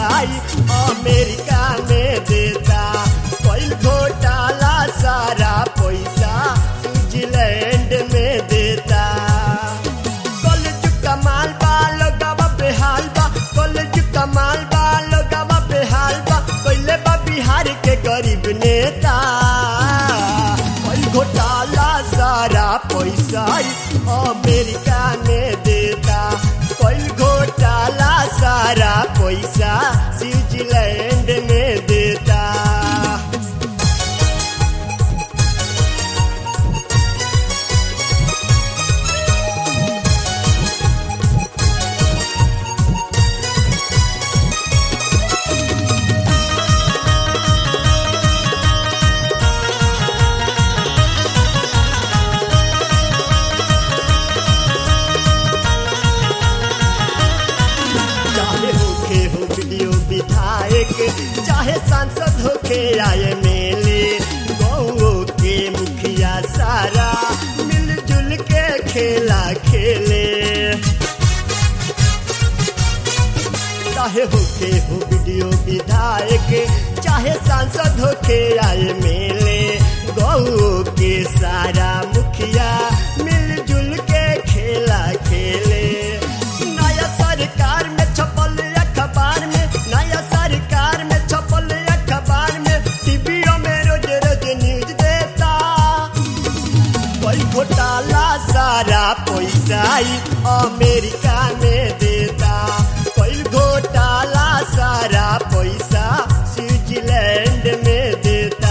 पैसा ही अमेरिका में देता कोई घोटाला सारा पैसा स्विट्जरलैंड में देता कॉलेज कमाल बा लोगवा बेहाल बा कॉलेज कमाल बा लोगवा बेहाल बा पहले बा बिहार के गरीब नेता कोई घोटाला सारा पैसा ही अमेरिका में देता कोई घोटाला सारा पैसा स्विट्जरलैंड में देता चाहे होके हो वीडियो विधायक चाहे सांसद होके आए मेले गौ के मुखिया सारा मिलजुल के खेला खेले चाहे होके हो वीडियो विधायक चाहे सांसद होके आए मेले गौ के सारा मुखिया मिलजुल के खेला खेले नया सरकार में छपल अखबार में नया सरकार में छपल अखबार में टीवीओ में रोज रोज न्यूज देता कोई घोटाला सारा पैसा ही अमेरिका में देता कोई घोटाला सारा पैसा स्विट्जरलैंड में देता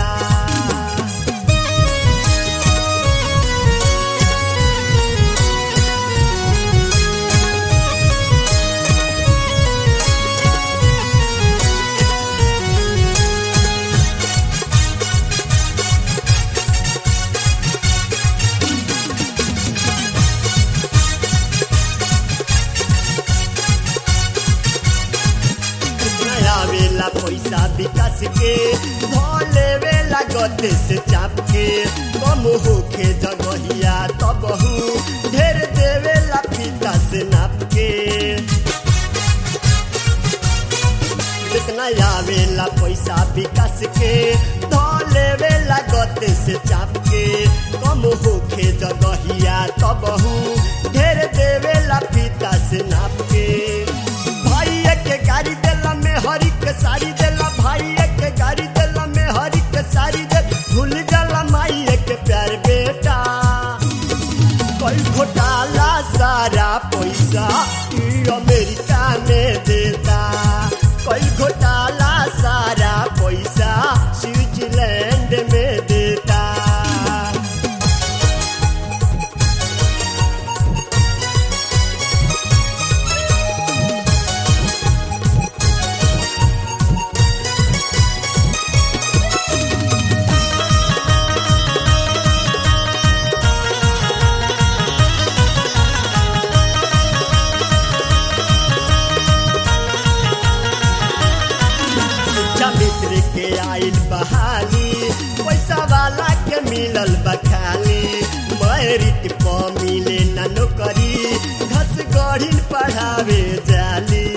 नया वेला पैसा विकास के भले वेला गते से चाप के कम होके जगहिया तबहू ढेर देवेला पिता से नाप के जितना आवेला पैसा विकास के धले वेला गते से चाप के कम होके जगहिया तबहू ढेर देवेला पिता से नाप के भाई के गाड़ी देला में हरी के साड़ी देला भाई के गाड़ी देला में हरी के साड़ी दे भूल जाला माई के प्यार बेटा कोई घोटाला सारा पैसा ई अमेरिका में देता कोई घोटाला सारा पैसा स्विट्जरलैंड में देता शिक्षा मित्र के आइल बहाली पैसा वाला के मिलल बखाली मैरिट प मिले न नौकरी घस गढ़िन पढ़ावे जाली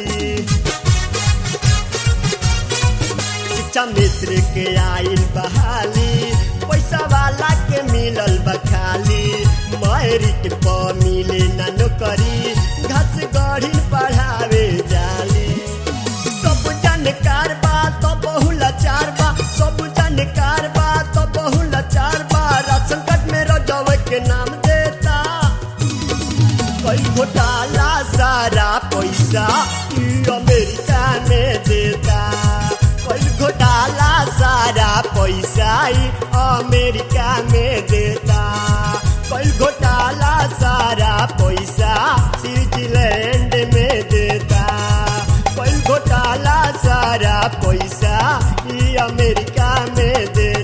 शिक्षा मित्र के आइल बहाली पैसा वाला के मिलल बखाली मैरिट प मिले न नौकरी घस गढ़िन पढ़ावे जाली सब जानकार बा तो बहु लाचार बा सब जानकार बा तो बहु लाचार बा राशन कार्ड में रजव के नाम देता कोई घोटाला सारा पैसा ई अमेरिका में देता कोई घोटाला सारा पैसा ई अमेरिका में देता कोई घोटाला सारा पैसा स्विट्जरलैंड में देता कोई घोटाला सारा पैसा ई अमेरिका में देता